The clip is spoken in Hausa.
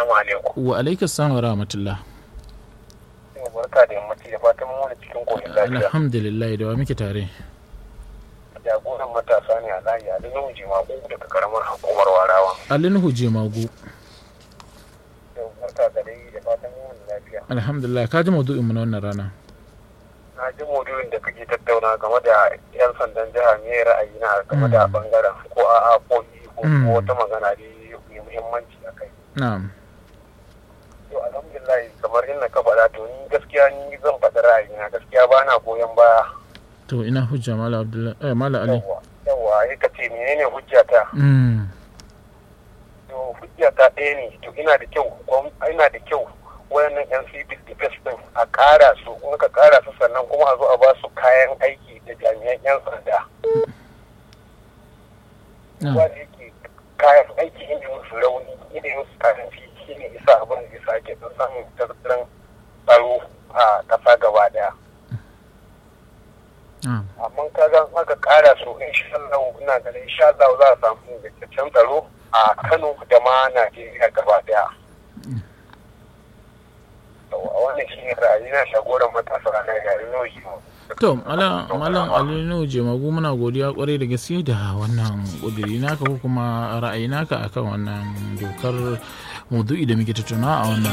assalamu alaikum wa alaikas salam wa rahmatullah barka da yammaci da fatan mu cikin koshin lafiya alhamdulillah da wa muke tare jagoran matasa ne a layi a dinin jimagu daga karamar hukumar warawa alinuhu jemagu barka da dai da fatan mu lafiya alhamdulillah ka ji maudu'in mu na wannan rana na ji maudu'in da kake tattauna game da yan sandan jiha me ra'ayi na game da bangaren ko a'a ko ko wata magana da mai muhimmanci a kai na'am to alhamdulillah kamar inda ka faɗa to ni gaskiya ni zan faɗi ra'ayi na gaskiya ba na goyon baya to ina hujja mala abdullahi eh mala ali yawa yawa ya ka ce menene hujjata mm to hujjata ɗaya ne to ina da kyau ina da kyau wayannan yan civil defense din a ƙara su in ka ƙara su sannan kuma a zo a ba su kayan aiki da jami'an yan sanda ba da yake kayan aiki inda musu rauni inda musu kayan shi ne isa abin da isa ke don samun tattalin tsaro a ƙasa gaba daya amma kaga aka ƙara su insha Allah ina ganin insha Allah za a samu ingantaccen tsaro a Kano da ma Najeriya gaba daya wannan shi ne ra'ayi na shagoran matasa na gari nauyi to malam alinu jemagu muna godiya kwarai da gaske da wannan kudiri naka ko kuma ra'ayi naka akan wannan dokar maudu'i da muke tattauna a wannan